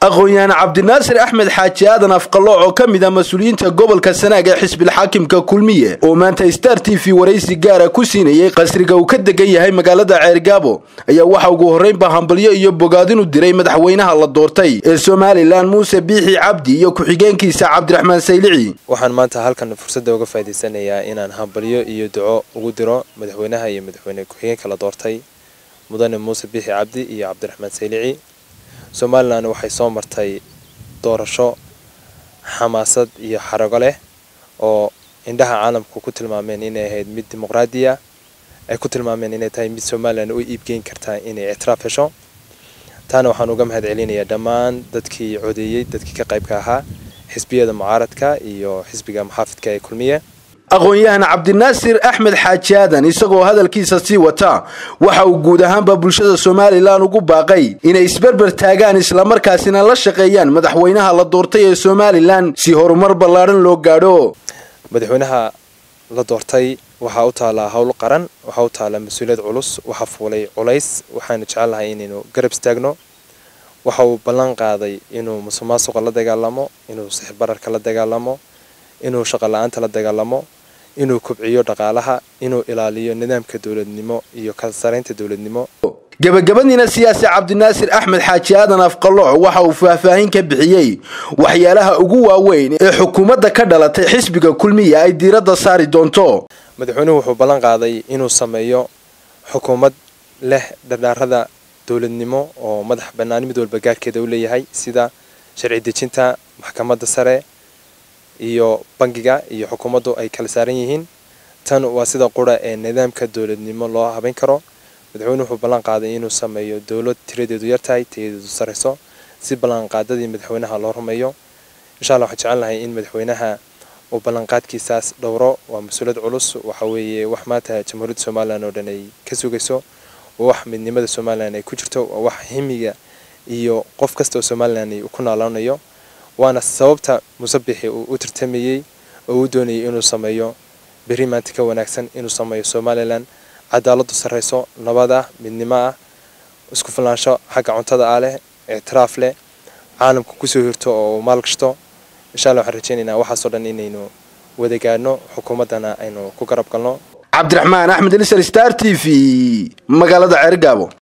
aqoon-yahan cabdinaasir axmed xaaji aadan afqalooc oo ka mid ah mas-uuliyiinta gobolka sanaag ee xisbilxaakimka kulmiye oo maanta star t v waraysi gaara ku siinayey qasriga uu ka degan yahay magaalada ceergaabo ayaa waxa ugu horreynba hambalyo iyo bogaadin u diray madaxweynaha la doortay ee somalilan muuse biixi cabdi iyo ku-xigeenkiisa cabdiraxmaan saylici waxaan maanta halkan fursadda uga faa'idaysanayaa inaan hambalyo iyo duco ugu diro madaxweynaha iyo madaxweyne ku-xigeenka la doortay mudane muuse biixi cabdi iyo cabdiraxmaan saylici somalilan waxay soo martay doorasho xamaasad iyo xarago leh oo indhaha caalamku ku tilmaameen inay ahayd mid dimuqraadiya ay ku tilmaameen inay tahay mid somalilan u iibgeyn kartaa inay ictiraaf hesho taana waxaan uga mahad celinayaa dhammaan dadkii codeeyey dadkii ka qaybka ahaa xisbiyada mucaaradka iyo xisbiga muxaafidka ee kulmiye aqoon-yahan cabdinaasir axmed xaaji aadan isagoo hadalkiisa sii wata waxa uu guud ahaanba bulshada somalilan ugu baaqay inay isberber taagaan islamarkaasina la shaqeeyaan madaxweynaha la doortay ee somalilan si horumar ballaadhan loo gaadho madaxweynaha la doortay waxaa u taalaa howl qaran waxaa u taalaa mas-uuliyad culus waxaa fuulay culays waxaanu jecelnahay inaynu garab istaagno waxa uu ballan qaaday inuu musuqmaasuqa la dagaalamo inuu sixbararka la dagaalamo inuu shaqo la-aanta la dagaalamo inuu kobciyo dhaqaalaha inuu ilaaliyo nidaamka dowladnimo iyo kala saraynta dowladnimo gebagabadiina siyaasi cabdinaasir axmed xaaji aadan afqalooc waxa uu faahfaahin ka bixiyey waxyaalaha ugu waaweyn ee xukuumadda ka dhalatay xisbiga kulmiya ay diiradda saari doonto madaxweynuhu wuxuu ballan qaaday inuu sameeyo xukuumad leh dhardhaarada dowladnimo oo madax bannaan mid walba gaarkeeda u leeyahay sida sharci dejinta maxkamadda sare iyo bangiga iyo xukuumaddu ay kala saaran yihiin tan waa sida qura ee nidaamka dowladnimo loo habayn karo madaxweynuhu wuxuu ballan qaaday inuu sameeyo dowlad tiradeedu yartahay tayadeedu sarayso si ballanqaadadii madaxweynaha loo rumeeyo insha alla waxaan jecelnahay in madaxweynaha uu ballanqaadkiisaas dhowro waa mas-uuliyad culus waxa weeye wax maanta jamhuuriyadda somalilan oo dhan ay ka sugayso waa wax midnimada somalilan ay ku jirto waa wax himiga iyo qof kasta oo somalilan ku noolaanayo waana sababta musabixi uu u tartamayey oo uu doonayay inuu sameeyo berri maanta ka wanaagsan inuu sameeyo somalilan cadaaladu sarrayso nabad ah midnimo ah isku filnaansho xagga cuntada ah leh ictiraaf leh caalamka kusoo hirto oo uu maalgashto insha alla waxaan rajeynaynaa waxaasoo dhan inaynu wada gaadhno xukuumaddana aynu ku garab galno cabdiraxmaan axmed lisar star t v magaalada ceergaabo